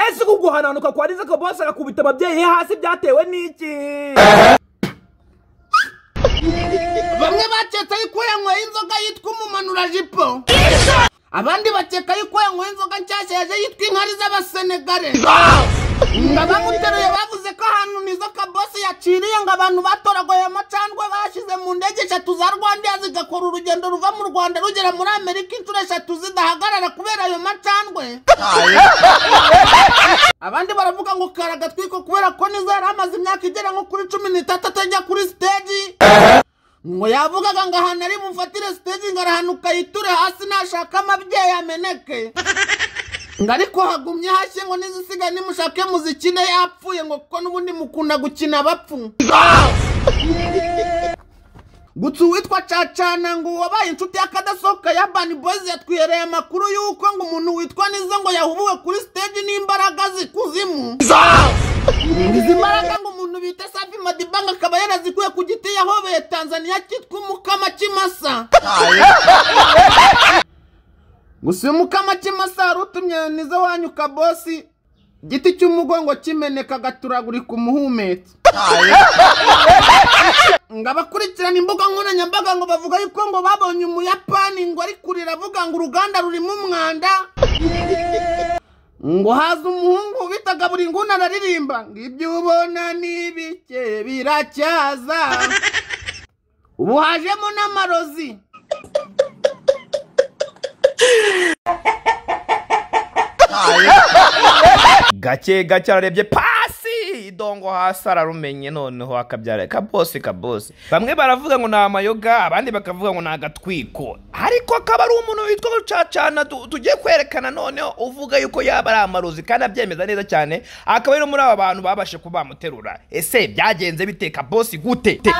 ese guhananuka kwa rizako bose agakubita ababyeyi be hasi byatewe n'iki bamwe bakeka yuko yanyweye inzoga yitwa umumanurajipo abandi bakeka yuko yanyweye inzoga nshyashya yaje yitwa inkari z'abasenegare ngo abamuteruye bavuze ko ahantu nizo kabosi yaciriye ngo abantu batoragoye amacandwe bashyize mu ndege eshatu za rwandair zigakora urugendo ruva mu rwanda rugera muri amerika inshuro eshatu zidahagarara kubera ayo macandwe abandi baravuga ngo karagatwiko kubera ko nizo yari amaze imyaka igera nko kuri cumi n'itatu atajya kuri siteji ngo yavugaga ngo ahantu ari bufatire siteji ngo arahanuka yiture hasi nashaka amabyeyi ameneke ngo ariko hagumye hashye ngo n'izisigaye nimushake muzikine yapfuye ngo kuko n'ubundi mukunda gukina abapfu gusa uwitwa cacana ngo wabaye inshuti y'akadasohoka ya bani boyzi yatwihereye amakuru y'uko ngo umuntu witwa nizo ngo yahubuwe kuri siteji n'imbaraga z'ikuzimu izi mbaraga ngo umuntu bita safi madibanga akaba yarazikuye ku giti yahobeye tanzania cyitwa umukama kimasa gusa uyu mukama kimasa warutumye nizo wanyuka bosi igiti cy'umugongo kimeneka agaturagurika umuhumetso ngo abakurikirana imbuga nkoranyambaga ngo bavuga yuko ngo babonye umuyapani ngo ari kurira avuga ngo uruganda rurimo umwanda ngo haza umuhungu bitaga buri nguni araririmba ngo ibyo ubona ni bike biracyaza ubu hajemo n'amarozi gake gake ararebye pasi idongo hasi ararumenye noneho akabyara kabose kabose bamwe baravuga ngo ni amayoga abandi bakavuga ngo ni agatwiko ariko akaba ari umuntu witwa rucacana tu- tugiye kwerekana noneho uvuga yuko yaba ari amarozi kandi abyemeza neza cyane akaba ari no muri aba bantu babashe kuba bamuterura ese byagenze bite kabose gute Te-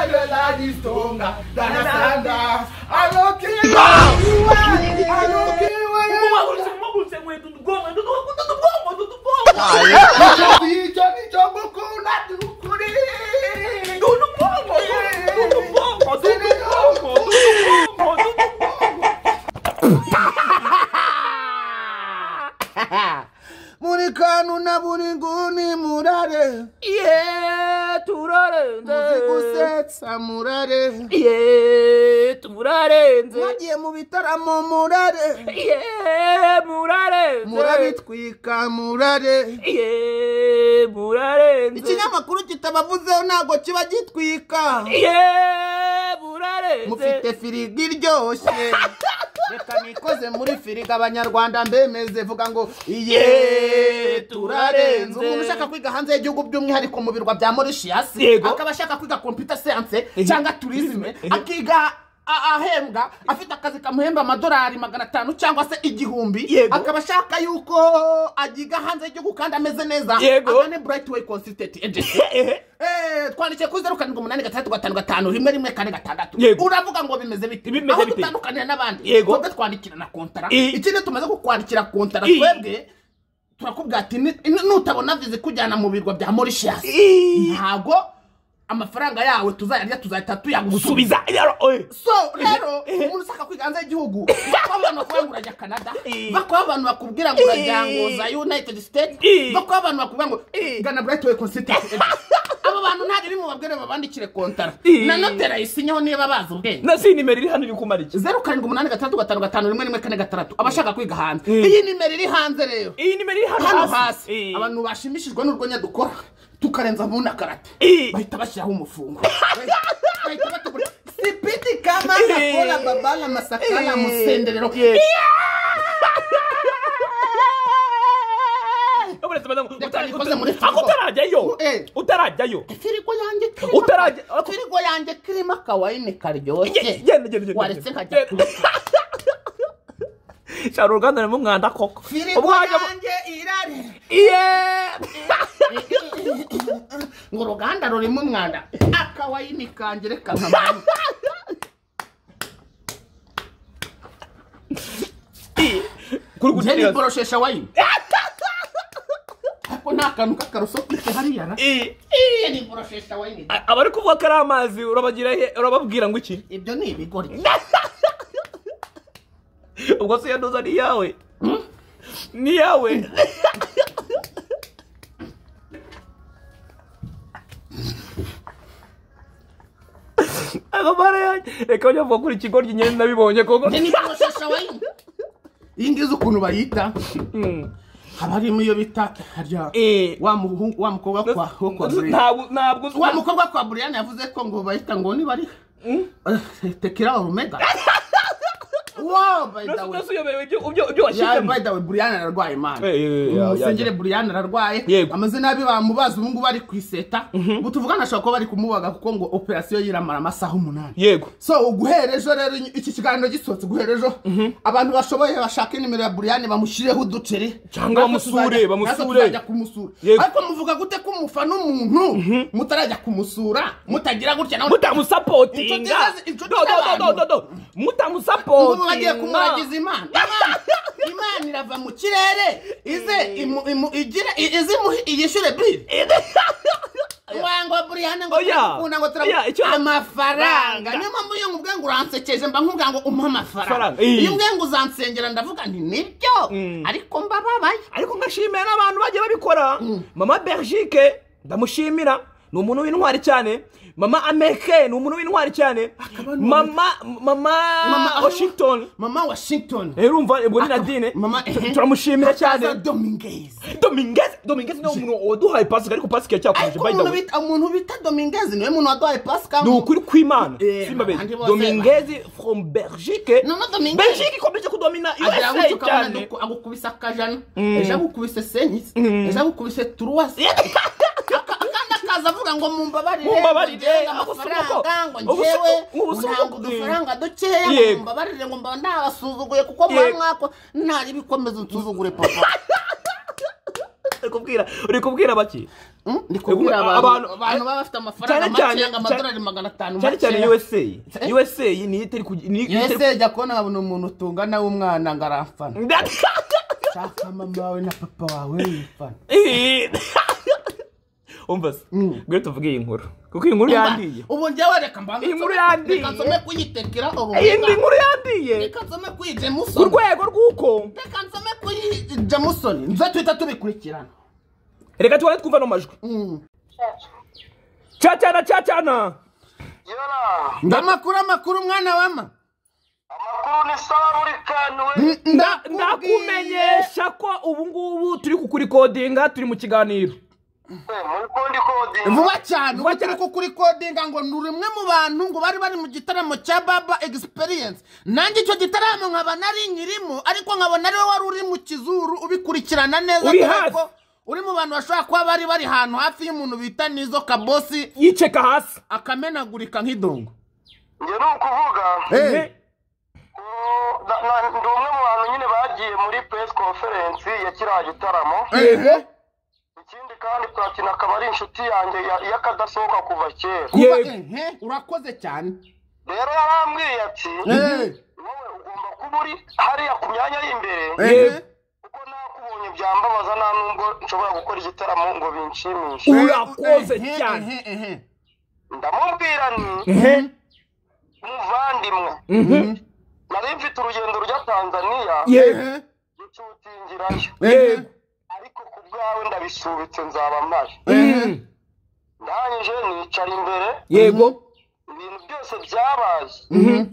umubahurize umubahurize nkweto udubwongo udubwongo udubwongo udubwongo udubwongo udubwongo udubwongo udubwongo udubwongo muri kantu na buri nguni murare ye turarenze muzi gusetsa murare ye turarenze mwagiye mu bitaramo murare ye murarenze murabitwika murare ye murarenze ikinyamakuru kitabavuzeho ntabwo kiba gitwika ye murarenze mufite firigo iryoshye reka nikoze muri firigo abanyarwanda mbemeze vuga ngo iye turarenze umuntu ushaka kwiga hanze y'igihugu by'umwihariko mu birwa bya morishiyasi Yego. akaba ashaka kwiga kompiyuta siyanse cyangwa turizime akiga a- ahembwa afite akazi kamuhemba amadolari magana atanu cyangwa se igihumbi Yego. akaba ashaka yuko agiga hanze y'igihugu kandi ameze neza Yego. agane burayiti weyi konsisitenti ejensi ehe Eh, twandikiye kuri zeru karindwi umunani gatandatu gatanu gatanu rimwe rimwe kane gatandatu Yego. uravuga ngo bimeze bite Bimeze aho bite? dutandukanira n'abandi Yego. twebwe twandikira na kontara I- ikindi tumaze kukwandikira kontara I- twebwe turakubwira ati ni- ni- nutabona vize ikujyana mu birwa bya morishiyasi ntago amafaranga yawe tuzayarya tuzahita tuyagusubiza gusubiza yaro oye so rero umuntu ushaka kwiga hanze y'igihugu bakaba abantu bakubwira ngo urajya canada Eh. bakaba abantu bakubwira ngo urajya ngo za united states Eh. bakaba abantu bakubwira ngo Eh. gana brightway constituency abo bantu ntabwo bimwe babwire babandikire kontara Eh. na notera yisinyeho niba bazi ubwenge na si nimero iri hano iri kumara iki zeru karindwi umunani gatandatu gatanu gatanu rimwe rimwe kane gatandatu abashaka kwiga hanze Eh. iyi nimero iri hanze rero iyi nimero iri hano hano hasi Eh. abantu bashimishijwe n'urwenya dukora tukarenza mu nakarate Eh. bahita bashyiraho umufungo bahita batugura sipiti kama nakola babala masakala musenderero Abarezi badamu, uta- Reka nikoze uta- muri Ako firigo. utarajyayo Eh. utarajyayo firigo yanjye Utarajya- kirimo firigo yanjye kirimo akawayini Ye- karyoshye genda genda genda waretse nkajya Genda. shara uruganda rurimo umwanda koko firigo Umwanya- yanjye irare iye ngo uruganda rurimo umwanda akawayini kanjye reka nkabanye kuri njye gutera niboroshesha wayini ako ni akantu k'akaruso kite hariya na Iye. iye niboroshesha wayini A- abari kuvuga ko ari amazi urabagira he urababwira ngo iki ibyo ni ibigori ubwo se yanduza ni iyawe ni iyawe amara yanjye reka njya kuva kuri ikigoryi nyine nabibonye koko njye ni borosesha wayindi iyi ngizi ukuntu bayita haba harimo iyo bita harya Eh. wa muhungu- wa mukobwa kwa wo kwa Brian ntabwo ntabwo wa mukobwa kwa Brian yavuze ko ngo bahita ngo niba ari Eh, tekira orumega wow by the way ntabwo uyobewe ibyo- ibyo- ibyo Yeah, washyizemo by the way, Brian ararwaye imana Eh, eh, eh, umusengere Brian ararwaye Yego. ameze nabi bamubaza ubu ngubu ari ku iseta ubu tuvuga nashobora kuba bari kumubaga kuko ngo operasiyo yiramara amasaha umunani yego so guhera ejo rero iki kiganiro gisohotse guhera ejo abantu bashoboye bashaka nimero ya Brian bamushyireho uduceri Natwe Cyangwa bamusure, tuzajya- bamusure. natwe tuzajya kumusura Yego. ariko muvuga gute ko umufana umuntu mutarajya kumusura mutagira gutya nawe Inshuti mutamusapotinga ze- inshuti Do, do, do, do, do, z'abantu. do. ubu bagiye mutamusapotinga kumuragiza imana Imana- imana irava mu kirere ize imu- imu- igire i- ize imuhe iyishyure biri wango burihane ngo Oya. turakunda ngo Oya, icyo- turakunda amafaranga Faranga. niyo mpamvu iyo nkubwiye ngo uransekeje mba nkubwiye ngo umpe amafaranga Faranga, iyi. iyo nkubwiye ngo uzansengera ndavuga nti nibyo ariko mbababaye ariko ngashimira n'abantu bagiye babikora mama bergike ndamushimira ni umuntu w'intwari cyane mama ameke ni umuntu w'intwari cyane mama mama Mama- washington mama washington urumva ubwo ni nadine mama ehe. turamushimira Hakaza cyane Dominguez. domingeze domingeze niwe muntu waduhaye pasika ariko pasika ariko yacyakomeje by the umuntu way bita- umuntu bita dominguez niwe muntu waduhaye pasika ni ukuri kw'imana Eh, simba abandi beza bose- domingeze from bergike No, no, Dominguez. bergike ikomeje kudomina agira ngo usa ukabona cyane duku- agukubise akajana ejo agukubise senyisi ejo agukubise turuwasi akandi akaza avuga ngo mumbabarire Mumbabarire, ngenge agusoma ko- amafaranga ngo agusoma- njyewe agusoma ntabwo ko- udufaranga dukeya ngo Yego. mumbabarire ngo mbaba nabasuzuguye kuko muba Yego. mwako ntari bikomeza unsuzugure papa uri kubwira uri kubwira baki Mm, ndi kubwira Yego, abantu abantu- abantu baba bafite amafaranga Cyane cyane- makeya ngo amadolari magana atanu cyane cyane makeya. usa Eh? usa niyo itari kugi- niyo itari yese jya kubona nkabona umuntu utungana w'umwana ngo aramfana shaka mama wawe na papa wawe yifana umva se ngwino tuvuge iyi nkuru kuko iyi nkuru yandiye ubu njyewe reka mbanze Iyi nkuru nsome- yandiye. reka nsome kuyitekera iyi ni urubuga inkuru yandiye reka nsome ku kuyijemusoni rwego rw'uko reka nsome kuyijemusoni nze tuhita tubikurikirana reka tubanze twumva no majwi Mm. cacana cacana Yora, ndamakuru amakuru umwana wama amakuru ni sawa buri kantu we. ndakumenyesha ko ubu ngubu turi kukurikodinga turi mu kiganiro Eh, Muri kundi kodinga. vuba cyane Vuba ubu turi cyane. kukurikondinga ngo ni rimwe mu bantu ngo bari bari mu gitaramo cya baba egisiperiyensi nanjye icyo gitaramo nkaba nari nyirimo ariko nkabona ariwe wari uri mu kizuru ubikurikirana neza Uri dore hafi. ko uri mu bantu bashobora kuba bari bari ahantu hafi y'umuntu bita nizo kabosi yiceka hasi akamenagurika nk'idongo Njye ni ukuvuga Eh, ko na- na- ndi umwe mu bantu nyine bagiye muri press conference ya kiriya gitaramo. ehe Ikindi kandi Platini akaba ari inshuti yanjye ya- y'akadasohoka kuva kera. kuba Yego. ehe urakoze cyane Rero yarambwiye ati ehe wowe ugomba kuba uri hariya ku myanya y'imbere ehe kuko nakubonye byambabaza nta nubwo nshobora gukora igitaramo ngo binshimishe. urakoze Ehe, cyane ehe, ehe. Ndamubwira nti Ehe, muvandimwe mhm, nari mfite urugendo rujya tanzaniya yego, ehe gicutingirayo yego, ariko ku bwawe ndabisubitse nzaba mpari mhm, ndangije nicara imbere yego ibintu byose byabaye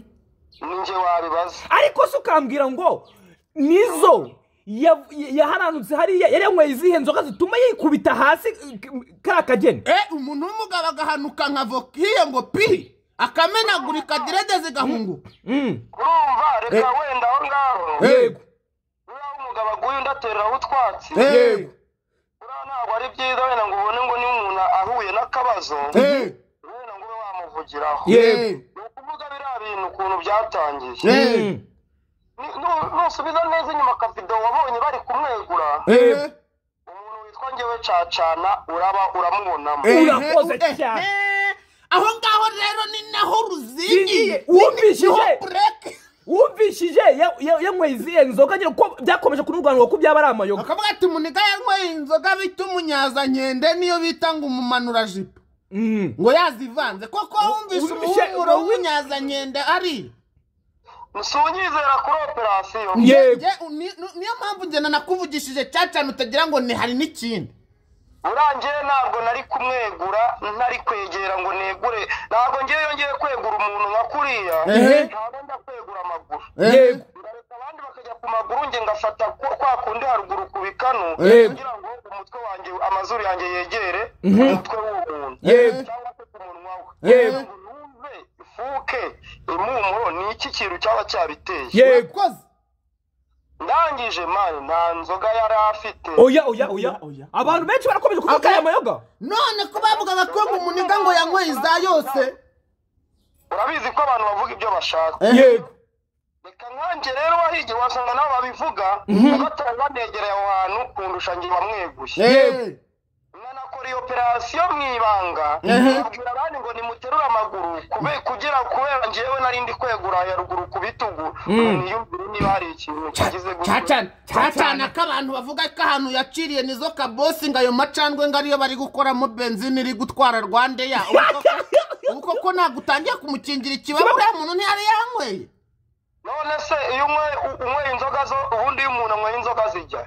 ni njye wabibaza ariko se ukambwira ngo nizo ya- yaharanutse hariya yari yanyweye izihe nzoga zituma yikubita hasi kariya kageni Eh, umuntu w'umugabo agahanuka nka voka iyo ngo pi akamenagurika direde zigahunguka Mm, urumva reka wenda aho ngaho yego uriya w'umugabo aguye undi atereraho utwatsi Eh, uriya ntabwo ari byiza wenda ngo ubone ngo niba umuntu ahuye n'akabazo eh, wenda ngo ube wamuvugiraho Yego. ni ukuvuga biriya bintu ukuntu byatangiye eh, Ni- nu- nusubiza neza inyuma akavido wabonye bari kumwegura eh, umuntu witwa ngewe cacana uraba uramubonamo eh, Urakoze eh, cyane. eh. aho ngaho rero ni naho ruzingiye Zingiye, wumvishije. Niho break. wumvishije ya- ya- yanyweye izihe nzoga nyine ko byakomeje kunurwanirwa ko byaba ari amayoga bakavuga ati muniga yanyweye inzoga bita umunyazankende niyo bita ngo umumanurajipo Mm. ngo yazivanze koko wumvise wumvise- umuhumuro w'ubunyazankende ari nsunyizera kuri operasiyo Yego. Njye- ni- ni- niyo mpamvu njye nanakuvugishije cya cyane utagira ngo ni hari n'ikindi urangiye ntabwo nari kumwegura ntari kwegera ngo negure ntabwo ngewe yongeye kwegura umuntu nka kuriya Ehe. ntabwo nda kwegura amaguru yego ndareka abandi bakajya ku maguru nge ngafata ku- kwa kundi haruguru ku bikanu Yego. kugira ngo umutwe wanjye amazuru yanjye yegere umutwe w'uwo muntu Yego. cyangwa se ku munwa we Yego. Ngo numve ifuke impumuro ni iki kintu cyaba cyabiteye yego wakoze ndangije mani nta nzoga yari afite oya oya oya abantu benshi barakomeje kuvuga aya mayoga none ko bavugaga ko ngo umuniga ngo yanyweye iza yose urabizi ko abantu bavuga ibyo bashaka yego reka nkanjye rero wahigiye wasanga nabo babivuga batari banegereye aho hantu kundusha nge bamweguye Eh, mwanakora iyo operasiyo mu ibanga mubwira abandi ngo nimuterure amaguru kube kugira kubera ngewe nari ndi kwegura ya ruguru ku bitugu niyumvire niba hari ikintu kigize gutya cyacana cyacana ko abantu bavuga ko ahantu yaciriye nizo kabosi ngo ayo macandwe ngo ariyo bari gukoramo benzine iri gutwara rwandeya Ubu koko- ubu koko ntabwo utangiye kumukingira ikibazo uriya muntu ntiyari yanyweye none se iyo unyweye unyweye inzoga zo ubundi iyo umuntu anyweye inzoga zijya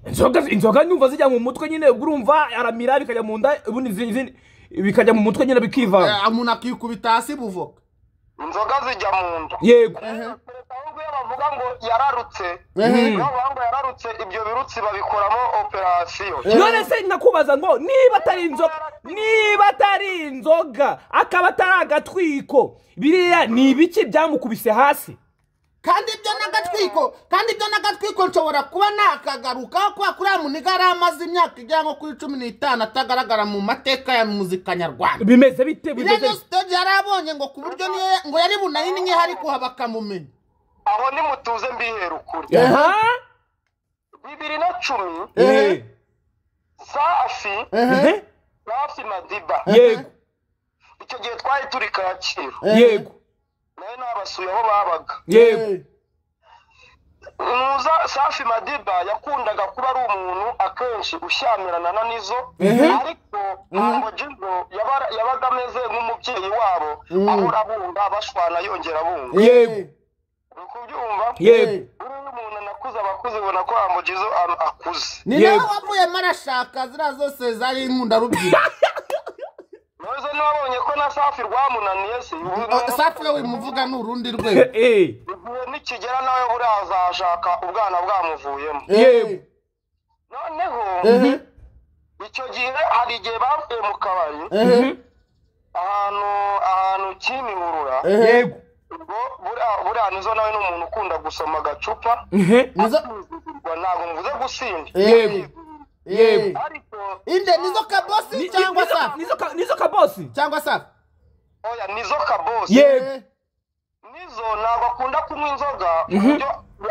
inzoga inzoga nyumva zijya mu mutwe nyine ubwo urumva aramira bikajya mu nda ubundi izindi bikajya mu mutwe nyine bikivanga Eh, umuntu akikubita hasi buvoka inzoga zijya mu nda yego perezida w'ubwo iyo bavuga ngo yararutse Ehe. iyo bavuga ngo yararutse ibyo birutsi babikoramo operasiyo none se nakubaza ngo niba atari inzoga niba atari inzoga akaba atari agatwiko biriya ni ibiki byamukubise hasi kandi ibyo n'agatwiko kandi ibyo n'agatwiko nshobora kuba nakagaruka kubera ko uriya muntu yari amaze imyaka igera nko kuri cumi n'itanu atagaragara mu mateka ya muzika nyarwanda bimeze bite iriya bimeze niyo siteji yari abonye ngo ku buryo niyo ngo yari bunahinnye hari kuha bakamumenya aho nimutuze mbihera ukuri aha bibiri na cumi Eh. safi Eh. safi madiba yego icyo gihe twari turi kacyiru yego nawe nabasuye aho babaga yego nuza safi madiba yakundaga kuba ari umuntu akenshi ushyamirana n'izo ariko ntabwo jizo yaba- yabaga ameze nk'umubyeyi wabo ahora abunga bashwana yongera abunga yego uri kubyumva yego buriya umuntu anakuze abakuze ubona ko amugize akuze ni Yego. nawe wavuyemo arashaka ziriya zose zari inkundarubyiruko nonezo nabonye ko na safi rwamunaniye si safi we wimuvuga ni urundi rwego Eh. igihe nikigera nawe buriya azashaka ubwana bwamuvuyemo Eh, noneho eh, icyo gihe hari igihe bavuye mu kabari eh, ahantu ahantu kimihurura eh. ubwo buriya buriya nizo nawe ni umuntu ukunda gusoma agacupa Mhm. Nizo- Ubwo ntabwo mvuze gusinda eh, eh. ariko inde nizo Ni- kabosi ni- cyangwa nizo- safi nizo ka- nizo kabosi cyangwa safi oya nizo kabosi yego nizo ntabwo akunda kunywa inzoga ku buryo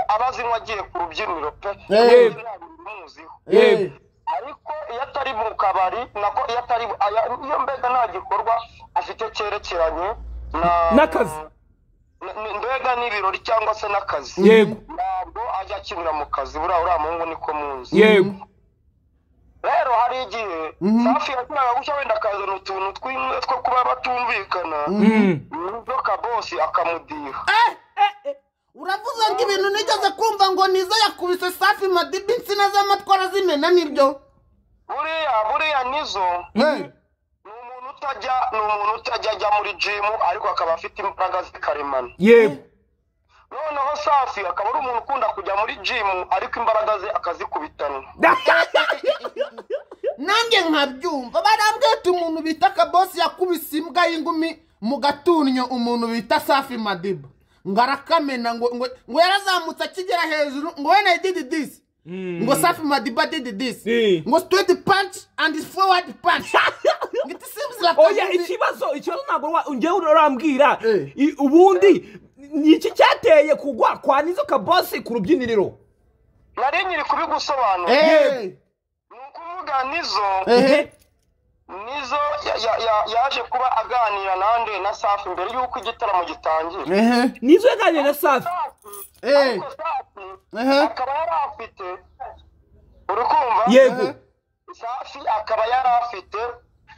aba azinywa agiye ku rubyiniro pe Eh. ntabwo bimuziho Eh, ariko iyo atari mu kabari nako iyo atari aya- iyo mbega nta gikorwa afite cyerekeranye na N'akazi. n- n- mbega n'ibirori cyangwa se n'akazi Yego. ntabwo ajya akinira mu kazi buriya uriya muhungu niko muzi yego rero hari igihe safi yakoraga gutya wenda akazana utuntu tw'imwe two kuba batumvikana Mm. inzoka bosi akamudiha uravuze ngo ibintu nigeze kumva ngo nizo yakubise safi madiba insina z'amatwara zimena nibyo buriya buriya nizo Eh, ni umuntu utajya ni umuntu utajya ajya muri jimu ariko akaba afite imbaraga zikaremano yego noneho safi akaba ari umuntu ukunda kujya muri jimu ariko imbaraga ze akazikubitana nanjye nkabyumva barambwira ati umuntu bita kabosi yakubise imbwa y'ingumi mu gaturnyo umuntu bita safi madiba ngo arakamena ngo ngo- ngo yarazamutse akigera hejuru ngo wena didi disi ngo safi madiba didi disi Eh. ngo straight punch and forward punch ngo it seems like oya umuntu- ikibazo ikibazo ntabwo wa- njyewe urambwira Eh. I- ubundi ni iki cyateye kugwa kwa nizo kabosi ku rubyiniriro nari nyiri kubigusobanura Eh, ni ukuvuga nizo eh, nizo ya- ya- ya- yaje kuba aganira nande na safi mbere y'uko igitaramo gitangira eh, nizo yaganiriye na safi eh, eh, ariko safi eh, akaba yari afite uri kumva yego safi akaba yari afite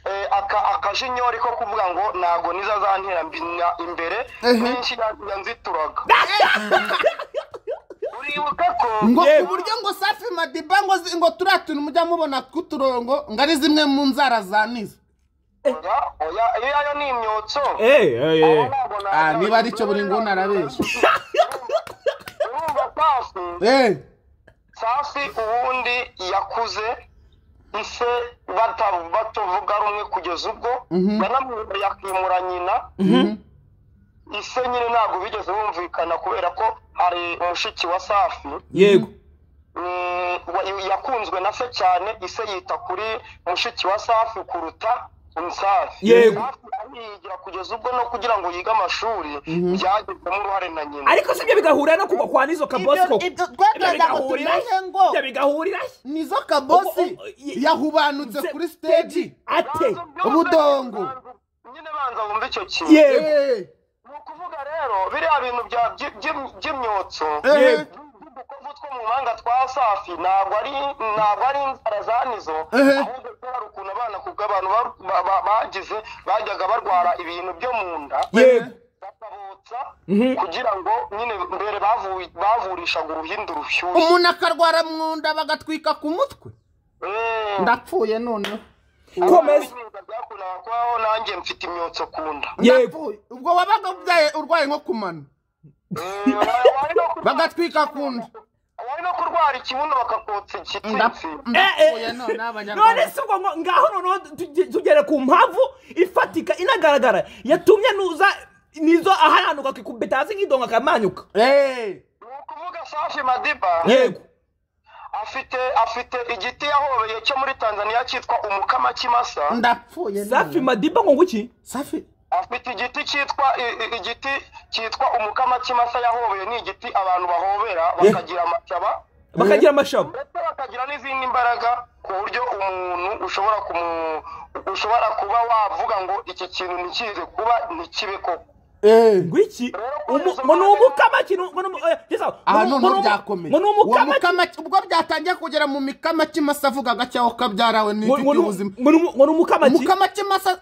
eh, aka- akajinyori ko kuvuga ngo ntabwo nizo azantera mbi- na- imbere Ehe. nyinshi ya- yanzituraga wibuka ko ngo Yewe. ku buryo ngo safi madiba ngo zi- ngo turiya tuntu mujya mubona tw'uturongo ngo ari zimwe mu nzara za nizo oya oya iyo ayo ni imyotso Eh, eh, eh. Ah, niba ari cyo buri nguni arabeshya. urumva pasi Eh, safi ubundi yakuze ise bata- batavuga rumwe kugeza ubwo yanamwibye yakimura nyina ise nyine ntabwo bigeze bumvikana kubera ko hari mushiki wa safi yego mm, wa- yakunzwe na se cyane ise yita kuri mushiki wa safi kuruta safi Yego. safi ariyigira kugeza ubwo no kugira ngo yige amashuri byagizemo uruhare na nyina ariko sibyo bigahurira no kugwa kwa nizo kabosi Ibyo- koko ibyo twagirango bigahurira tumenye ngo- ibyo bigahurira nizo Ubu- kabosi ubu- yahubanutse se- kuri stage ate Ubudongo. nyine banza wumve icyo kintu yego Eh, ni ukuvuga rero biriya bintu bya by- by- by'imyotso eh, udukovu two mu mahanga twa safi ntabwo ari ntabwo ari inzara za nizo Ehe. ahubwo ko hari ukuntu abana ku bw'abantu ba- ba- ba- bagize bajyaga barwara ibintu byo mu nda yego bakabotsa kugira ngo nyine mbere bavu- bavurishaga uruhindu rushyushye umuntu akarwara mu nda bagatwika ku mutwe Eh, ndapfuye noneho komeza ibintu byakundaga kubaho nanjye mfite imyotso ku nda yego Ndapfuye. ubwo wabaga ubyaye urwaye nko kumano Eh, wari- wari no kurwara- bagatwika ku nda wari no kurwara ikibuno bakakotsa igitsitsi Ndap- Eh, eh. ndapfuye none none abanyarwanda si ubwo ngo- ngaho noneho tuge- tugere ku mpamvu ifatika inagaragara yatumye nuza nizo aharanuka akikubita hasi nk'idongo akamanyuka Eh, ni ukuvuga safi madiba yego afite afite igiti yahobeye cyo muri tanzania cyitwa umukama kimasa ndapfuye safi none. madiba ngo nguki safi afite igiti cyitwa i- i- igiti cyitwa umukama kimasa yahobeye ni igiti abantu bahobera bakagira amataba bakagira amashami ndetse bakagira n'izindi mbaraga ku buryo umuntu ushobora kumu ushobora kuba wavuga ngo iki kintu ntikize kuba ntikibe koko eh ngwiki Rero umu- ngo ni umukama kintu ngo ni umu- eh, Yesu, aha ngo ni noneho umu- byakomeye ngo ni Uwo umukama mukama- ubwo byatangiye kugera mu mikama kimasa avuga gacyaho kabyarawe ngo ngo n'inshuti ni y'ubuzima ngo ni umu- ngo ni umukama ki mukama kimasa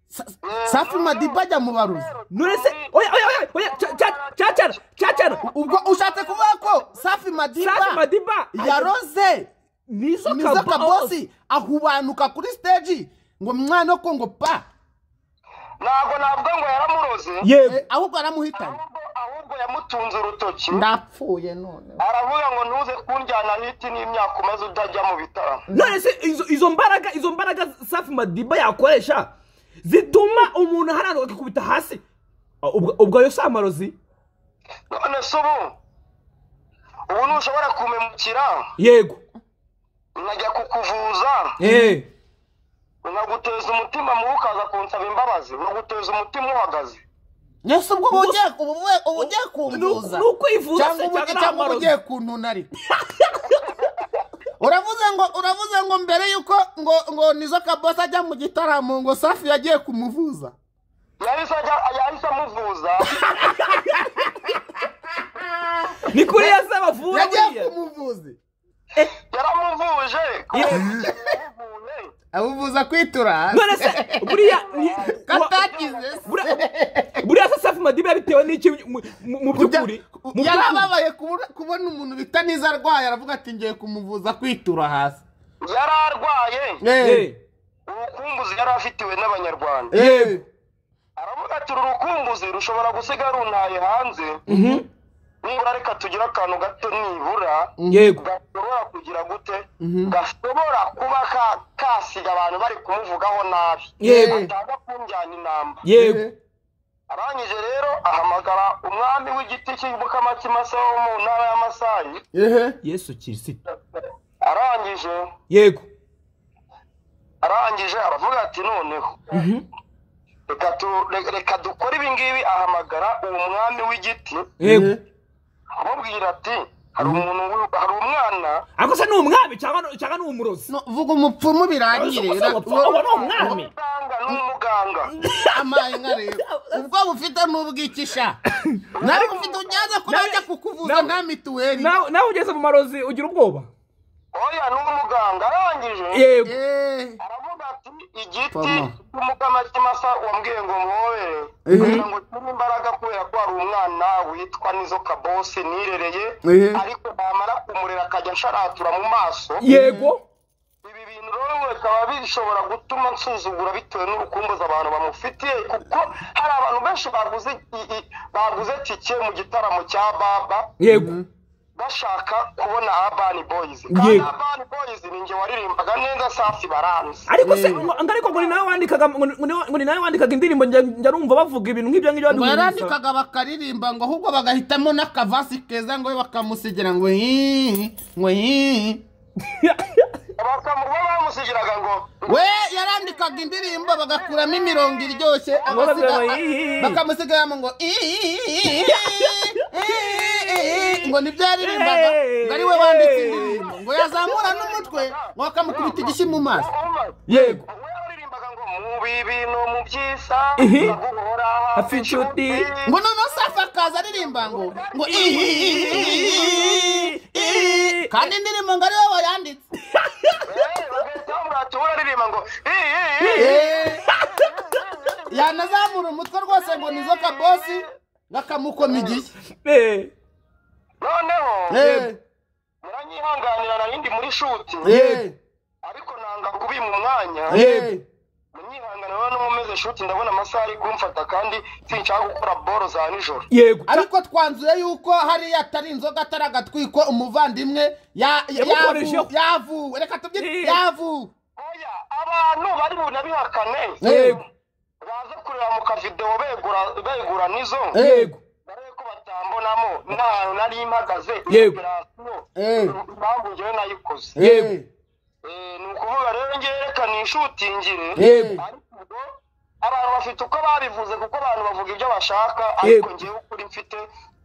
Sa- safi madiba ajya mu baruzi none se oya oya oya oya ca- ca- cacara cacara ubwo ushatse kuvuga ko safi safi madiba madiba yaroze nizo nizo kabo- kabosi ahubanuka kuri stage ngo mwana ko ngo pa ntabwo navuga ngo yaramuroze yego Eh, ahubwo aramuhitana ahubwo ahubwo yamutunze urutoki ndapfuye none aravuga ngo ntuze kunjyana hiti n'imyaka umaze utajya mu bitaramo none se izo- izo mbaraga izo mbaraga safi madiba yakoresha zituma umuntu aharanuka akikubita hasi Ah, ubwo- ubwo ayo si amarozi none se ubu ubu ntushobora kumemukira yego nkajya kukuvuza eh nkaguteza umutima mubi ukaza kunsaba imbabazi nkaguteza umutima uhagaze yesu ubwo uba ugiye ubu ubu- ubu ugiye kumvuza ni ukwivuza se cyangwa ubu cyangwa cyangwa uba amarozi? ugiye kununa ariko uravuze ngo uravuze ngo mbere yuko ngo ngo nizo kabosi ajya mu gitaramo ngo safi yagiye kumuvuza yahise ajya- yahise amuvuza ni kuri yase bavura yagiye buriya. kumuvuzi yaramuvuje Ye- yaramuvuye. amuvuza kwitura none se buriya ni- katakize buriya- buriya se safi madiba yabitewe n'iki mu- mu mu by'ukuri Mu by'ukuri. yarababaye kubura- kubona umuntu bita niza arwaye aravuga ati ngiye kumuvuza kwitura hasi yari arwaye Eh, urukumbuzi yari afitiwe n'abanyarwanda Eh. aravuga ati uru rukumbuzi rushobora gusiga runtaye hanze nibura reka tugire akantu gato nibura yego gashobora kugira gute gashobora kuba ka- kasiga abantu bari kumuvugaho nabi Yego. ataza kunjyana inamba yego arangije rero ahamagara umwami w'igiti cy'umukamakimasa wo mu ntara y'amasayi Ehe. yesu kirisita arangije yego arangije aravuga ati noneho reka tu- re- reka dukore ibi ngibi ahamagara uwo mwami w'igiti yego amubwira ati hari umuntu wi- hari umwana ariko se ni umwami cyangwa cyangwa ni umurozi No, vuga umupfumu birangire Ubu se umupfumu uba ni umwami umuganga n'umuganga amaye nka rero ubwo bufite n'ubwikisha nawe ufite ujyaza kuba Nawe- ajya kukuvuza nawe- nta mituweli nawe nawe ugeze mu marozi ugira ubwoba oya n'umuganga arangije yego Eh, aravuga ati igiti Fama. cy'umukamakimasa wambwiye ngo muhobere Ehe. kugira ngo nshyire imbaraga kubera ko hari umwana witwa nizo kabosi nirereye Ehe. ariko namara kumurera akajya nsharatura mu maso yego ibi bintu rero bikaba bishobora gutuma nsuzugura bitewe n'urukumbuzi abantu bamufitiye kuko hari abantu benshi baguze i- i- baguze tike mu gitaramo cya baba yego bashaka kubona Urban Boys kandi Yego. Urban Boys ni njye waririmbaga neza safi baranze ariko se ngo- ngo ariko ngo ni nawe wandikaga ngo ni- ngo ni ngo ni nawe wandikaga indirimbo njya njya numva bavuga ibintu nk'ibyo ngo ngibyo baduhuriza. yarandikaga bakaririmba ngo ahubwo bagahitamo n'akavasi keza ngo we bakamusigira ngo hihi ngo hihi bakamuba bamusigiraga ngo we yarandikaga indirimbo bagakuramo imirongo iryoshye Bakavuga ngo agasiga- hihi. bakamusigaramo ngo hihi, ngo nibyo yaririmbaga ngo ari we wanditse indirimbo ngo yazamura n'umutwe ngo bakamukubita igishyi mu maso "Umar, yego we waririmbaga ngo mu bibi no mu byiza Ihi. ndaguhora Hafi inshuti. ngo noneho safi akaza aririmba ngo ngo ihihihihi, ihihi. kandi indirimbo ngo ari we wayanditse Eh, bagahita bamurata uwo aririmba ngo "Ihi, ihi, ihi." Eh. yanazamura umutwe rwose ngo nizo kabosi bakamukoma igishyi Eh, noneho Eh, muranyihanganira narindi muri shuti eh, ariko nanga kubima umwanya eh. munyihanganira rero n'umumeze shuti ndabona amasaha ari kumfata kandi sinshaka gukora boro za nijoro yego ariko twanzuye yuko hariya atari inzoga atari agatwiko umuvandimwe ya- ya- Yamukoresheho. yavu- yavuwe reka tubyine Eh. yavuwe oya abantu bari bunabihakane Yego. baza kureba mu kavidewo begura begura nizo yego dore ko batambonamo nta hantu nari mpagaze Yego. operasiyo Eh. impamvu njyewe nayikoze yego Eh, ni ukuvuga rero ngewe reka nishutingire Yego. ariko ubwo abantu bafite uko babivuze kuko abantu bavuga ibyo bashaka ariko Yego. ngewe ukuri mfite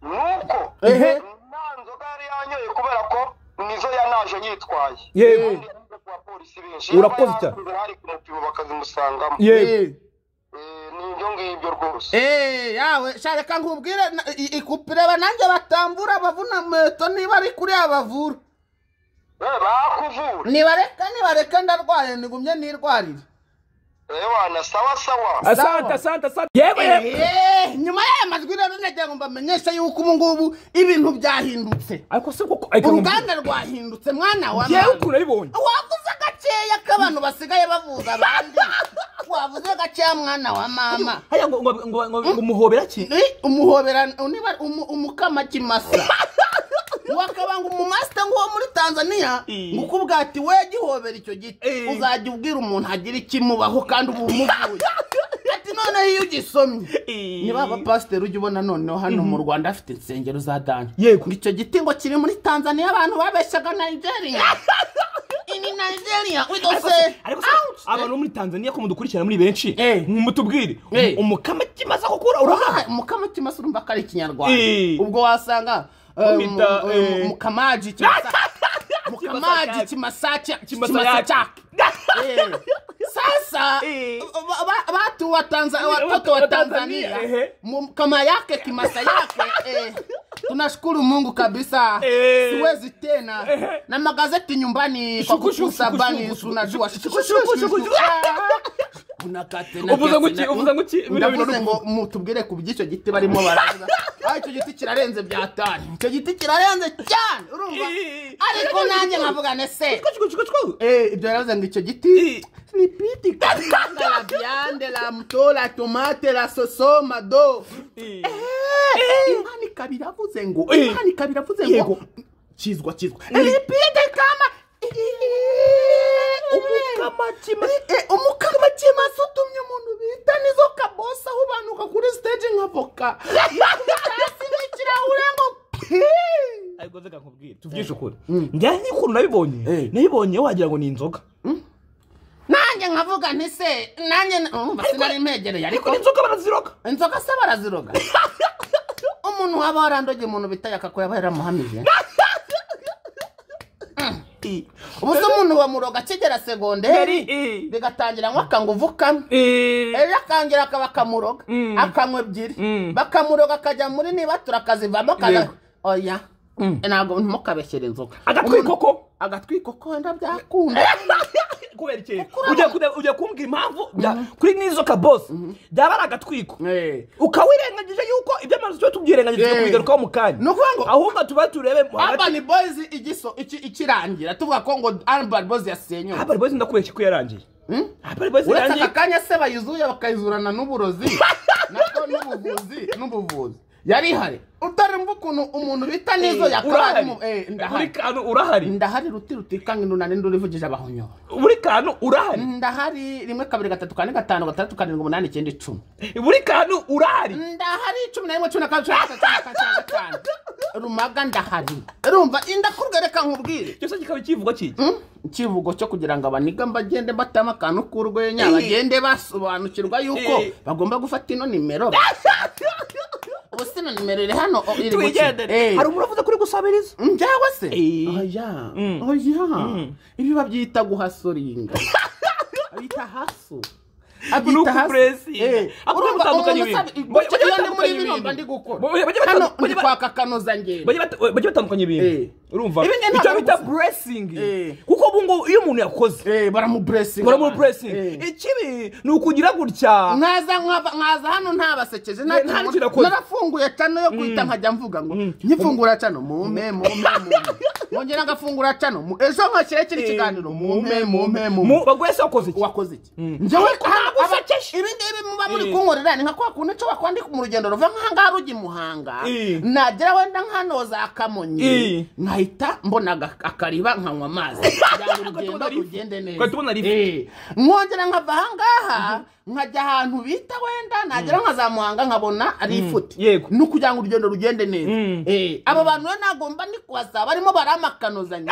ni uko Ehe. nta nzoga yari yanyoye kubera ko nizo yanaje yitwaye Yego. Kandi yavuze ku bapolisi benshi Urakoze cyane. Yaba yahasize hari ku mupimo bakazimusangamo yego Eh, ni ibyo ngibyo rwose Eh, yawe sha reka nkubwire na- i- ikupireba nanjye batambura bavuna meto niba ari kuri abavura Eh, bakuvura nibareka nibareka ndarwaye nigumye nirwarire ewana sawa sawa asante asante asante yego yego Eh, nyuma y'aya majwi rero nagira ngo mbamenyeshe yuko ubu ngubu ibintu byahindutse ariko se koko ariko uruganda rwahindutse mwana wa yewe mama ukuntu nabibonye wavuze agakeya k'abantu basigaye bavuza abandi wavuze agakeya mwana wa mama haya ngo ngo ngo ngo- ngo muhobera ki Ni umuhobera niba umu- umukamakimaso wakabanga umumasita nk'uwo muri tanzania Eh. ngo ukubwira ati we gihobera icyo giti Eh. uzajya ubwira umuntu agira ikimubaho kandi uba umuvuye ati noneho iyo ugisomye Eh. niba abapasiteri ujya ubona noneho hano mu rwanda afite insengero za dani Yego. ngo icyo giti ngo kiri muri tanzania abantu babeshyaga nigeria ini nigeria Ariko se- widose ariko se abantu bo muri tanzania ko mudukurikirana muri benshi Eh. mutubwire Eh. umukama kimaze gukura urahaba mukamutima si urumva ko ari ikinyarwanda Eh. ubwo wasanga eh, Bamwita, mu- mu- eh. mukamaji kimasa- mukamaji kimasaki kimasaki sasa Eh. ba- ba- batu wa Tanza- watoto Watoto wa wa tanzania Tanzania, ehe. mu- kama yake kimasa yake eh. tunashukuru mungu kabisa Eh. siwezi tena Ehe. na magazeti nyumbani kwa Shuku, shuku, kukusa shuku, bani shuku, tunajua shuku, shuku, shuku, shuku. unakate Uvuze ngo iki? Uvuze ngo iki? Bino bintu ndavuze ngo mutubwire ku by'icyo giti barimo baraza aho icyo giti kirarenze bya tani icyo giti kirarenze cyane urumva Eh. ariko nanjye nkavuga ne se Kuchikuchikuchiku. Eh, ibyo baravuze ngo icyo giti ni piti karanga la viande la mto la tomate la soso mado Eh. Eh, imana ikaba iravuze ngo Eh. imana ikaba iravuze ngo Yego. kizwa kizwa ripite kama Eh, umukama kimasa utumye umuntu bita nizo kabosi ahubanuka kuri stage nka voka hasi n'ikirahure ngo pi ariko reka nkubwire tuvugishe ukuri njyanye n'ukuntu nabibonye nabibonye wagira ngo ni inzoga nanjye nkavuga nti se nanjye na- urumva sinari mpegereye ariko ariko ni inzoga baraziroga inzoga se baraziroga umuntu waba warandoge umuntu bita yakako yaba yaramuhamije ubu se umuntu bamuroga akigera segonderi Yari- bigatangira ngo akanguvu kamwe Eh. ejo akangira akaba akamuroga Mm. akanywa ebyiri Mm. bakamuroga akajya muri niba turakazivamo akaza Yego. oya Mm. ntabwo ntimukabeshyere inzoga agatwiko ko agatwikoko wenda byakunda kubera cyerekeye ugiye kureba- ugiye kumbwira impamvu bya- kuri nizo kabosi byaba ari agatwiko Eh. ukawirengagije yuko ibyo amazu tuba tubyirengagije Eh. tukabigarukaho mu kanya Ni ukuvuga ngo- ahubwo tuba turebe mu hagati Urban Boys igiso iki- ikirangira tuvuga ko ngo Urban Boys yasenywe habari bozi ndakubeshya ko yarangiye habari bozi uretse yarangiye aka kanya se bayuzuye bakayizurana n'uburozi natwo n'ubuvuzi n'ubuvuzi yari ihari utari mva ukuntu umuntu bita n'izo yakabari urahari mu eh, buri ndahari kantu urahari ndahari ruti rutikanga inunane ndurivugije abahonyoye buri kantu urahari ndahari rimwe kabiri gatatu kane gatanu gatandatu karindwi umunani icyenda icumi buri kantu urahari ndahari icumi na rimwe cumi na kabiri cumi na gatatu cumi na kane, cumi na gatanu rumaga ndahari rumva indakurwereka nkubwire cyose kikaba ikivugo kiki Mm, ikivugo cyo kugira ngo abaniga bagende batama akantu k'urwenya bagende basobanukirwa yuko Eh. bagomba gufata ino nimero ubu si ino nimero iri hano o- iri guki- Eh. twigendere hari umuntu wavuze kuri gusabiriza Mm, njyawe se Eh. oya Mm. oya ibi babyita guhasoringa abita haso Nuku pressing. Ako urumva bitandukanye umuntu ibintu. usaba- Bajya- gutyo iyo ndi muri bajya batandukanya bino mba ibintu. ndi gukora Bajya- bajya hano batandukanya- ndi kwaka kanozangendo bajya bata- bajya batandukanye Eh. ibintu urumva Ibi ni icyo ntabwo bita gusa. buresingi Eh. kuko ubu ngubu iyo umuntu yakoze baramuburesinga muri muri buresingi ikibi ni ukugira gutya nkaza nkava- nkaza hano ntabasekeje nta- Eh, nta nta- kirakoze. narafunguye cano yo guhita nkajya mvuga ngo nkifungura cano mume mume mume nkongera ngafungura cano mu- ejo nkashyire kiri kiganiro mume mume mume mu- baguye se wakoze iki wakoze iki njyewe aha- gusekeje. ibi ngibi muba muri Eh. kunkorera ni nka kwa kundi nshobora kwandika mu rugendo ruva nk'ahangaha rujya i muhanga Eh. nagera wenda nkano za kamonyi Eh. nkahita mbona aga- akariba nkanywa amazi kugira ngo urugendo tubona lift. rugende neza Twari tubona lift. Eh. nkongera nkava ahangaha nkajya ahantu bita wenda nagera nka za muhanga nkabona ari ifuti Yego. ni ukugira ngo urugendo rugende neza Mm. Eh, abo bantu rero ntabwo mba ndi kubasaba barimo baramakanozanya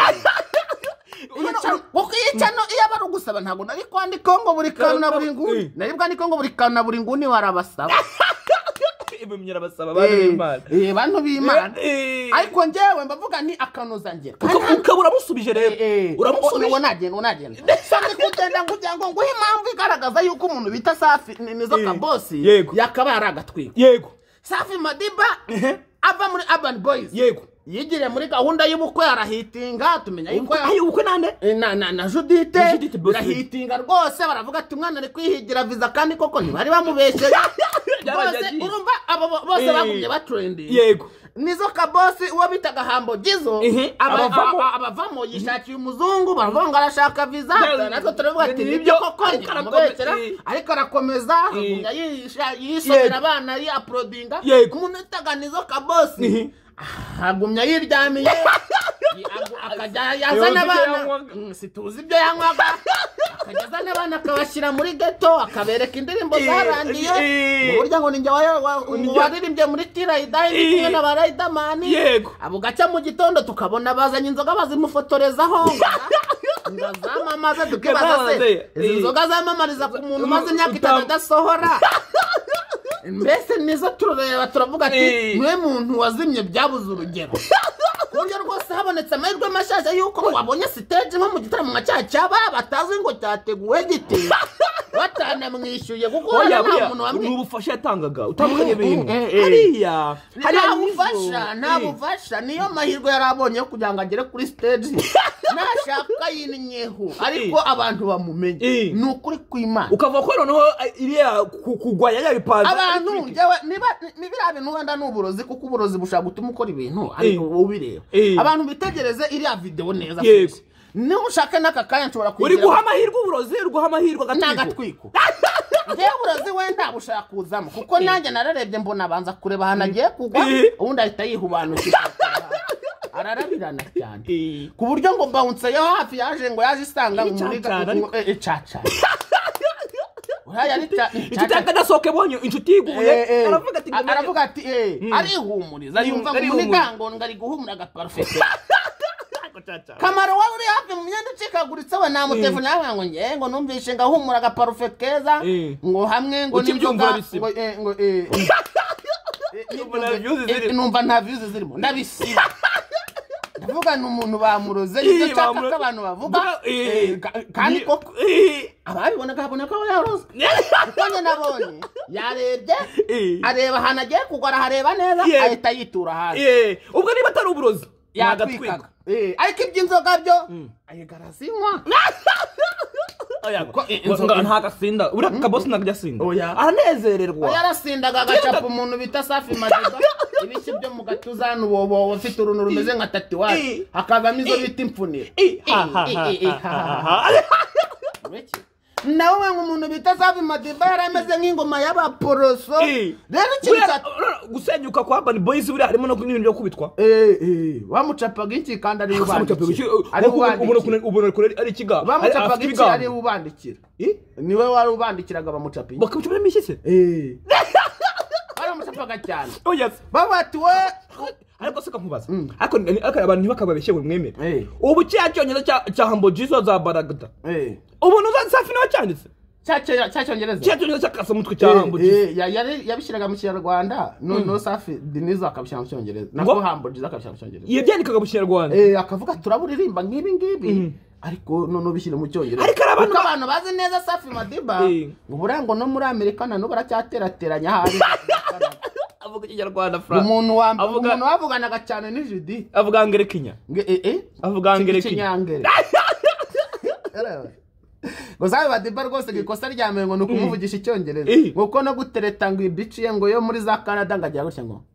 kuko iyi cano iyo aba ari ugusaba ntabwo nari kwandikaho ngo buri kantu na buri nguni Eh. nari bwandikeho ngo buri kantu na buri nguni warabasaba ibimyira basaba abantu Eh, b'imana eh, bantu b'imana Eh, eh. ariko njyewe mbavuga ni akanozangero Uka- ukaba uramusubije rero uramusubije uwo nagenda uwo nagenda sandi kugenda kugira ngo nguhe impamvu igaragaza yuko umuntu bita safi ni- nizo Eh, kabosi yego. yakaba yari agatwiko yego safi madiba Ehe. ava muri urban boys yego yigiriye muri gahunda y'ubukwe arahitinga tumenya yuko ayo ubukwe nande Eh, na na na judite Na Judith Bosco. birahitinga rwose baravuga ati umwana ari kwihigira viza kandi koko ntibari bamubeshyeye bose Byaragiye. urumva abo bo- bose Eh. bagumye batrendinga yego nizo kabosi uwo bitaga hambo gizo Mhm. aba- Abavamo. aba- abavamo yishakiye umuzungu baravuga ngo arashaka viza Byaragiye. natwe turavuga ati Ni nibyo byo, koko ariko ntimubeshyera arakomeza. ariko arakomeza agumya yisha- yisomera Yego. abana yiaprodinga Yego. umuntu witaga nizo kabosi Mhm. agumya yiryamiye agu- akajya yazana Yoza ibyo abana yanywaga. Mm, situzi ibyo yanywaga akajya azana abana akabashyira muri geto akabereka indirimbo Eh, zarangiye eh. mu buryo ngo ni njye wa- wa- Ni njye- waririmbye muri tirayidayi ndi kumwe Eh. na barayidamani Yego. abo gaca mu gitondo tukabona bazanye inzoga bazimufotorezaho ngo zamamaza tukibaza se Zamamaze. izi Eh. nzoga zamamariza ku muntu umaze imyaka Utam- itanu adasohora mbese nizo turareba turavuga ati Eh. niwe muntu wazimye byabuze urugero ku buryo rwose habonetse amahirwe mashasha y'uko wabonye siteje nko mu gitaramo nka cya cyaba batazi ngo cyateguwe gite batanamwishyuye kuko oya urabona nta buriya muntu ni wamwishyuye ubufasha yatangaga utandukanye ibintu eh, eh. hariya nta nizo- bufasha nta Eh. bufasha niyo mahirwe yari abonye yo kugira ngo agere kuri stage nashaka yinnyeho ariko abantu bamumenye Eh. ni ukuri kw'imana ukavuga ko noneho eh, iriya ku- kugwanya ya bipanze abantu njyewe niba ni biriya bintu wenda ni uburozi kuko uburozi bushobora gutuma ukora ibintu ariko Eh. ubireba Eh. abantu bitegereze iriya videwo neza Yego. firisi. niba ushaka n'aka kanya nshobora uri kuyigira- guha amahirwe uburozi uri guha amahirwe ni agatwiko agatwiko njyewe uburozi we nta bushaka kuzamo kuko nanjye nararebye mbona abanza kureba ahantu agiye kugwa Eh. ubundi ahita yihubanukira ararabirana cyane Eh. ku buryo ngo bawunse yo hafi yaje ngo yaje isanga ngo muri Icacara ariko. icaca uriya yari ca- inshuti icaca- yakadasohoke bonye inshuti yiguye aravuga ati ngo- aravuga ati eh arihumuriza Mm, yumva ngo arihumuriza. muri gangonga ari guhumura agaparufete kamaro wari uri hafi mu myenda icikaguritse we namutelefone yawe ngo nge ngo numvishe ngahumura agaparufe keza Eh. ngo hamwe ngo Ukibyumva n'inzoga, bisiba. ngo eh, ngo eh, eh, Numva nta views eh, zirimo. numva nta views zirimo ndabisiba ndavuga ni umuntu bamuroze Eh, ibyo nshaka bamura- ko abantu bavuga Eh, eh, ka- kandi eh, koko eh, ababibona akabona ko yaroze none nabonye yarebye Eh. areba ahantu agiye kugwa arahareba neza Yeah. ahita yitura hasi eh, ubwo niba atari uburozi ni agatwiko yatwikaga Eh, ariko iby'inzoga byo ayigara zinywa Uko i- Ngo- ngo inzoga- ntago asinda uriya kabosi ntabwo ajya asinda Oya. aranezererwa yarasindaga agacapa umuntu bita safi madiba ibishyi byo mu gatuza hano uwo ufite uruntu rumeze nka tatuwaje I- hakavamo izo I- bita imfunira I- ha- I- ha- I- ha- I- I- ha- ha- ha- ha- ha- Ureke. nawe we nk'umuntu bita safi madiba yari ameze nk'ingoma y'abaporoso I. rero ikintu Buriya, cya- ura- gusenyuka kwa Urban Boys buriya harimo no n'ibintu byo kubitwa Eh, eh, wamucapaga iki kandi ari Bamucapaga iki? ubandikira ari Nkuko ubona- ubona- ubandikira ubona kure ari ikiga bamucapaga iki ari ari ubandikira niwe wari ubandikiraga bamucapa iki bakamucamo imishyitsi Eh. baramucapaga cyane oh yes bavuga ati we ariko se kamubaza ariko ni- ariko abantu ntibakababeshye ngo mwemere Eh. ubu cya cyongereza cya- cya hambo jizo za baragada Eh. ubuntu za safi niwe cyanditse Cya- cy'icyongereza cya cyongereza cya kasamutwe cya hambo jizo Eh, eh, ya- yari- yabishyiraga mu kinyarwanda noneho safi denizo akabishyira mu cyongereza nako Ngo- hamburgiza akabishyira mu cyongereza yabyandikaga mu kinyarwanda Eh, akavuga turaburirimba nk'ibi ngibi ariko noneho bishyire mu cyongereza Ariko hari abantu kuko abantu bazi neza safi madiba Eh. uburango no muri amerika nanubu baracyaterateranya ahari avuga ikinyarwanda fra umuntu wa Avuga- umuntu wavuganaga cyane ni judith avuga ngerekinya Nge- eh, eh. avuga ngerekinya ikinyangere ngo sabe badiba rwose ngo ikosa rya mbere ngo ni ukumuvugisha icyongereza Eh. ngo uko no gutereta ngo ibici ye ngo yo muri za canada ngo agira gutya ngo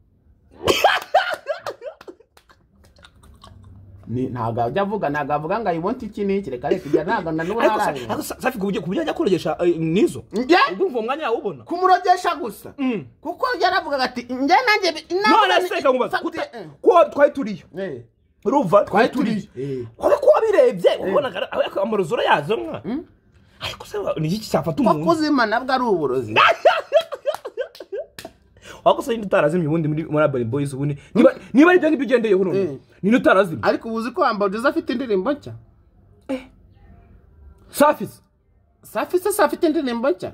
Ni- ntabwo ajya avuga ntabwo avuga ngo ayibonte iki n'iki reka reka ibyo ntabwo na n'ubu ariko Sa- ntarabimenya ariko Sa- safi ku buryo ajya korogesha eh, nizo njye ubwo umva umwanya yawe ubona kumurogesha gusa Mm. kuko yaravuga ati njye nanjye bi- nabona none ni- se kamubaza fagite- kuta- eh. ko twari turiyo Eh, ruva twari turiyo kuba ko wabirebye wabonaga ariko amarozi urayazi mwa ariko se wa- ni iki ko cyafata umuntu kuzima nabwo ari uburozi wakosa nyine utarazimye ubundi muri muri Urban Boys ubundi niba niba ari ibyo ngibyo ugendeyeho none Mm. nini utarazimye ariko ubu uzi ko hamburgiza afite indirimbo nshya safi se, safi se se afite indirimbo nshya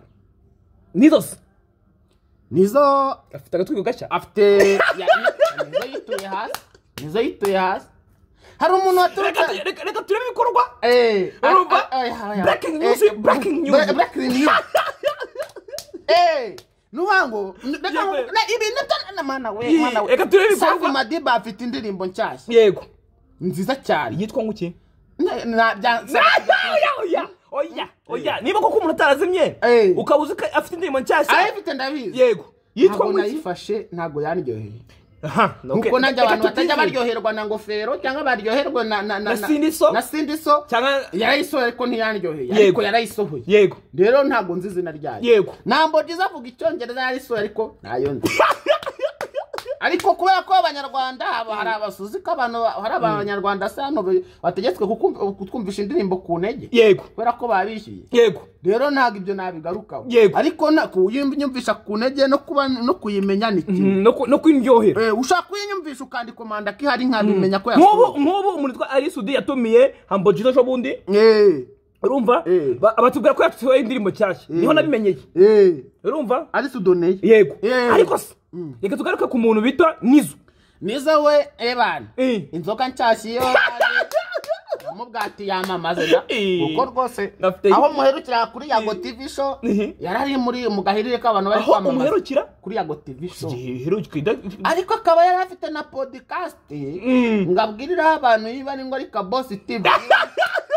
nizo se nizo afite agatwigo gashya afite ya- nizo yituye hasi nizo yituye hasi hari umuntu reka waturutse tu- reka- reka turebe ibikorwa Eh, Urumva? ah, ah, ah, ah, Breaking eh, news, eh, breaking bre- news. breaking news. Eh, nuvuga ngo reka Yewe. ngo- na- ibi nibyo- na mana we, Ii, mana we. reka turebe ibikorwa. Safi Madiba afite indirimbo nshyashya yego nziza cyane yitwa nguki Na- na- bya- oya oya oya oya niba koko umuntu atarazimye Eh. ukaba uzi ko afite indirimbo nshyashya arayifite ndabizi yego yitwa ntabwo nguki nayifashe ntabwo yandyoheye aha kuko nanjye abantu batajya baryo baryoherwa na ngofero cyangwa baryoherwa na na Na sindiso? na sindiso cyangwa yarayisohoye ariko ntiyandyoheye Yego. ariko yarayisohoye yego rero ntabwo nzi izina ryayo Yego. ntabwo byiza avuga icyongereza yarisohoye ariko ntayo nzi ariko kubera ko abanyarwanda haba hari abasuzi ko abantu hari abanyarwanda se hano be- bategetswe kukumv- kutwumvisha indirimbo ku ntege yego kubera ko babishyuye yego rero ntabwo ibyo nabigarukaho Yego. ariko na- kuyinyumvisha ku ntege no kuba no kuyimenya ni kimwe Mm, no ku- no kwindyohera Eh, ushaka kuyinyumvisha ukandikomanda ko ihari nkabimenya ko nk'ubu yasohoye nk'ubu umuntu witwa arisudi yatumiye hambogiro ejo bundi Eh, urumva Eh. Ba- abatubwira ko yasohoye indirimbo nshyashya niho nabimenyeye eh, urumva ari sudoneye yego Eh. ariko se reka tugaruke ku muntu bita nizo nizo we ebana Eh. inzoga nshyashya iyo mubwati yamamaze na Eh. kuko rwose Afite- aho muherukira kuri yago Eh. tv show Eh. yari ari muri mu gahirire k'abantu bari aho kwamamaza umuherukira kuri yago tv show iherukira ariko akaba yari afite na podcast ngo abwiriraho abantu niba ari ngo ari kabosi tv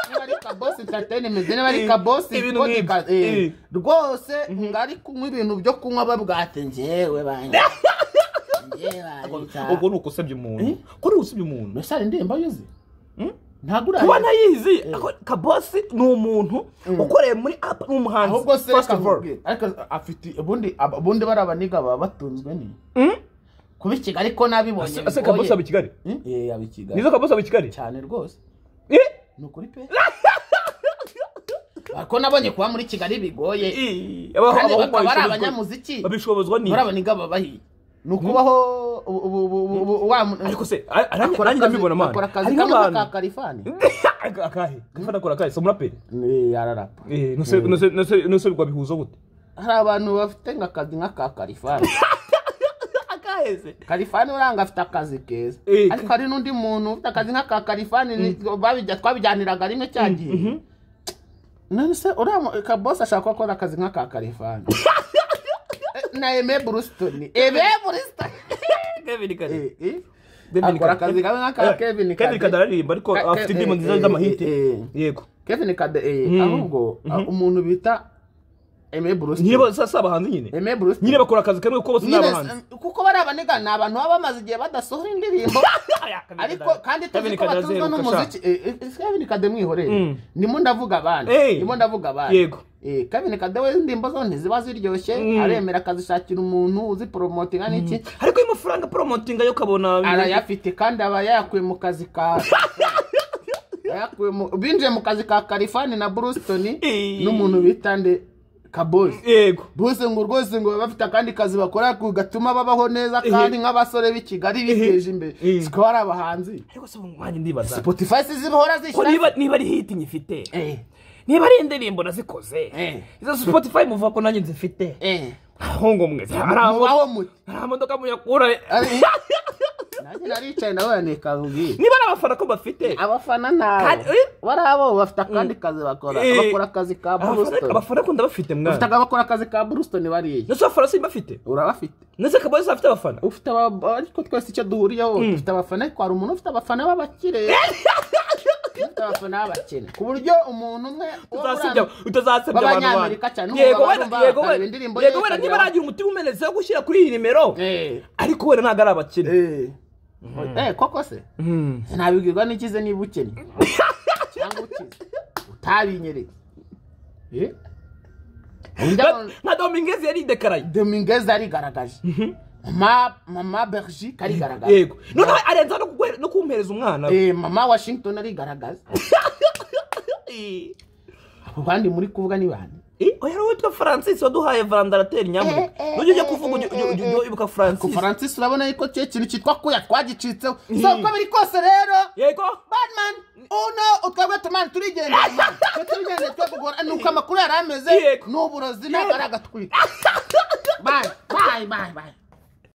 niba ari kabosi entertainment niba ari Eh, kabosi ibintu podcast nk'ibyo. eh, Eh. rwose ngo ari kunywa ibintu byo kunywa babwate njyewe banjye njyewe banjye ubwo ni ukusebya umuntu ko ni usebya umuntu Mbese indirimbo yuzi ntabwo kuba urayizi nayizi ako- kabosi ni umuntu ukoreye muri apa ni umuhanzi ahubwo se first of all akakubwira. ariko afite ubundi ab- ubundi bari abaniga baba batunzwe ni Mm? kuba i Kigali ko nabibonye Se- se kabosi aba i kigali eh aba i Kigali nizo kabosi aba i kigali cyane rwose Eh? ni ukuri pe ariko nabonye kuba muri Kigali bigoye Eh, kandi abaho- bakaba ari babishobozwa- abanyamuziki babishobozwa ni muri abaniga baba bahiye ni ukubaho ubu- ubu- ubu- ubu- ubu- wa mu- ariko se a- a- nanjye akora nanjye akazi- ndabibona akora mwana akazi hariho kamwe ka abantu karifani akahe gafana akora akahe si umuraperi Eh, ararapa Eh, nose nose nose nose bihuza gute hari abantu bafite nk'akazi nk'aka karifani akaheze karifani uranga afite akazi keza Eh, ariko hari n'undi muntu ufite akazi nk'aka karifani ni- babijya- twabijyaniraga rimwe cya gihe none se uriya kabose ashaka gukora akazi nk'aka karifani Eh, na eme burusitoni eme burusitoni Kevin Kade Eh, eh. Kevin akora Kade. akazi kamwe nk'aka Eh, kevin Kevin Kade Kade. araririmba ariko Ka- afite Ke- indirimbo eh, nziza eh, z'amahite eh, eh. yego kevin kade eh, ahubwo ah, umuntu bita Aimé Bruce nyine bose sasa abahanzi nyine Aimé Bruce nyine bakora akazi kamwe kuko bose ni Nyine, abahanzi eh, kuko bari abaniga ni abantu baba bamaze igihe badasohora indirimbo ariko kandi tuzi Kevin ko Kadaze batuzwa ruka n'umuziki Eh, eh, ese Kevin Kade mwihorere Mm. nimo ndavuga abandi Eh. nimo ndavuga abandi Yego. Eh, Kevin Kade we indirimbo zo ntiziba ziryoshye aremera akazishakira umuntu uziporomotinga n'iki ariko iyo amafaranga promotinga yo kabona arayafite kandi aba yayakuye mu kazi ka yayakuye mu- binjiye mu kazi ka Kalifani na Bruston Eh. n'umuntu bita nde Kabozi yego bose ngo rwose ngo baba bafite akandi kazi bakora ku- gatuma babaho neza kandi nk'abasore b'i Kigali biteje imbere Eh. sikaba ari abahanzi ariko se umwanya ndibaza Spotify zibahora ko zishyira niba niba ari hiti nyifite Eh, niba ari indirimbo nazikoze Eh. izo spotify muvuga ko nanjye nzifite eh. ahongo mwe Mubaho muti nta modoka muyakura Ari- nanjye naricaye nawe yanikabwiye niba ari abafana ko bafite abafana nabo Kandi- eh. bari abo bafite akandi kazi bakora Eh. bakora akazi ka Abafana- Bruston abafana ko ndabafite bafite mwana abakora akazi ka Bruston bariya ndetse abafana simbafite urabafite ndetse kabone afite abafana ufite aba- ariko twese icyo duhuriyeho dufite abafana ariko hari umuntu ufite abafana b'abakire ufite abafana b'abakene ku buryo umuntu umwe uba utazasebya urambye- utazasebya abantu bandi b'abanyamerika cyane, yego n'umugabo wenda bambaye yego akareba indirimbo wenda yego ye wenda niba ikagira- aragira umutima umenetse wo gushyira kuri iyi nimero Eh, ariko wenda ntabwo ari abakene eh. Eh, koko se nabibwirwa n'ikize niba ukennye cyangwa ukize utabinyereye Eh? Undi Ba- abantu- nka domingezi yaridekaraye dominguez arigaragaje mama mama bergi karigaragaje yego noneho arenza no kugwe- no kumpereza umwana we. Eh, mama washington arigaragaza abo bandi muri kuvuga ni bande Eh, oya ari witwa francis waduhaye vandarateri nyamwe nujya ujya kuvuga ujya- ujya- ujya ujya ibuka ku francis faransa urabona yuko cyo ikintu cyitwa kuya twagicitseho so uko biri kose rero yego badman uno utwebwe tumana turigendera twe turigendera twe kugora ni uko amakuru yari ameze Yego. ni uburozi ntabwo ari agatwika bayi bayi bayi bayi